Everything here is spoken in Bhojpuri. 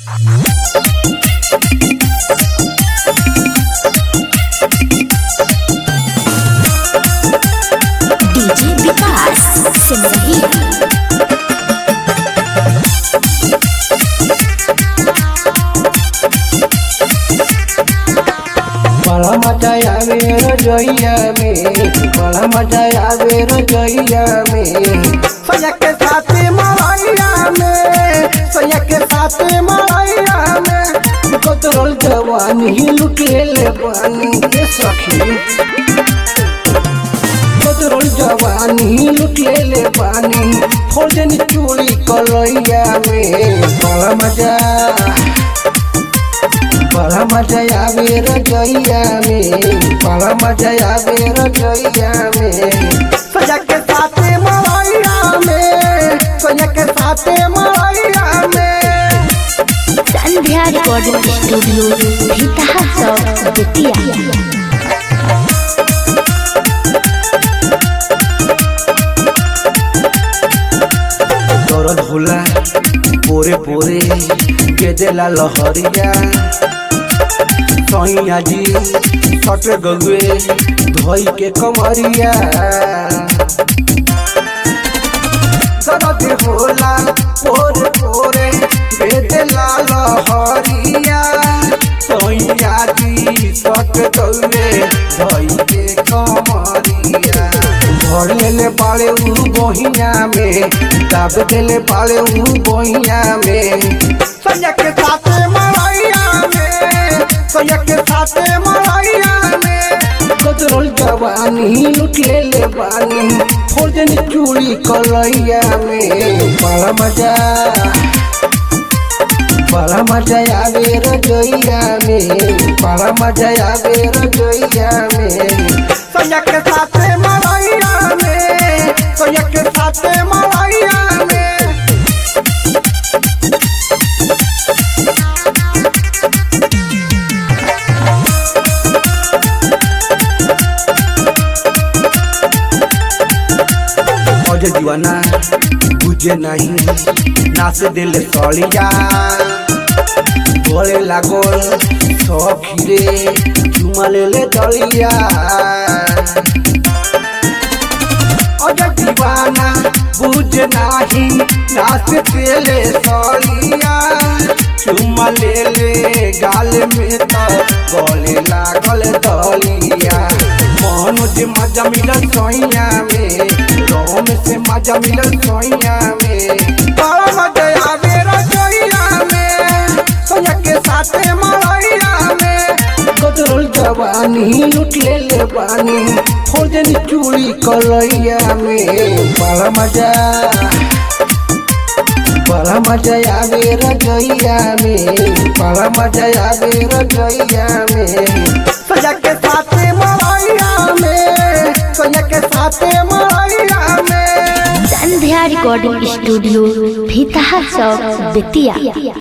डीजे विकास सिमरही बड़ा मजा आवे रजोइया में बड़ा मजा आवे रजोइया में सैया के साथ मलैया में सैया के साथ मलैया में बदरल जवानी लुटेल बानी के सखी बदरल जवानी लुटेल बानी फौजन चूड़ी कलैया में बड़ा मजा बड़ा मजा आवे रजोइया में बड़ा मजा आवे रजोइया में सजा के साथ मलैया में सजा के साथ मलैया में संध्या रिकॉर्डिंग स्टूडियो भीतहा चौक बेतिया दर्द होला पोरे पोरे गेदेला लहरिया सैया जी सट गगुए धोई के कमरिया दर्द होला पोरे पोरे गेदेला लहरिया सैया जी सट गगुए धोई के कमरिया धर लेले पाले उ बहिया में दाब देले पाले उ बहिया में सैया के साथ मलैया में सैया के साथ मलैया में गदरल जवानी लुट लेले बानी फौजन चूड़ी कलैया में बड़ा मजा बड़ा मजा आवे रजोइया में बड़ा मजा आवे रजोइया में सैया के साथ मलैया में सैया के साथ मलैया में अजय दीवाना बुझे नहीं नाच दिल सड़िया बोले लागल सखीरे चुमा ले ले दलिया अजय दीवाना बुझ नाही नाच दिल सड़िया चुमा ले ले गाल में तो गले लागल दलिया मनोज मजा मिलल सोइया में रोम से मजा मिलल सोइया में बड़ा मजा आवे रसोइया में सोया के साथ मलैया में बदरल जवानी लुट ले ले बानी फौजन चूड़ी कलैया में बड़ा मजा बड़ा मजा आवे रजोइया में बड़ा मजा आवे रजोइया में सजा के साथ मलैया में सजा के साथ मलैया में संध्या रिकॉर्डिंग स्टूडियो भीतहा चौक बेतिया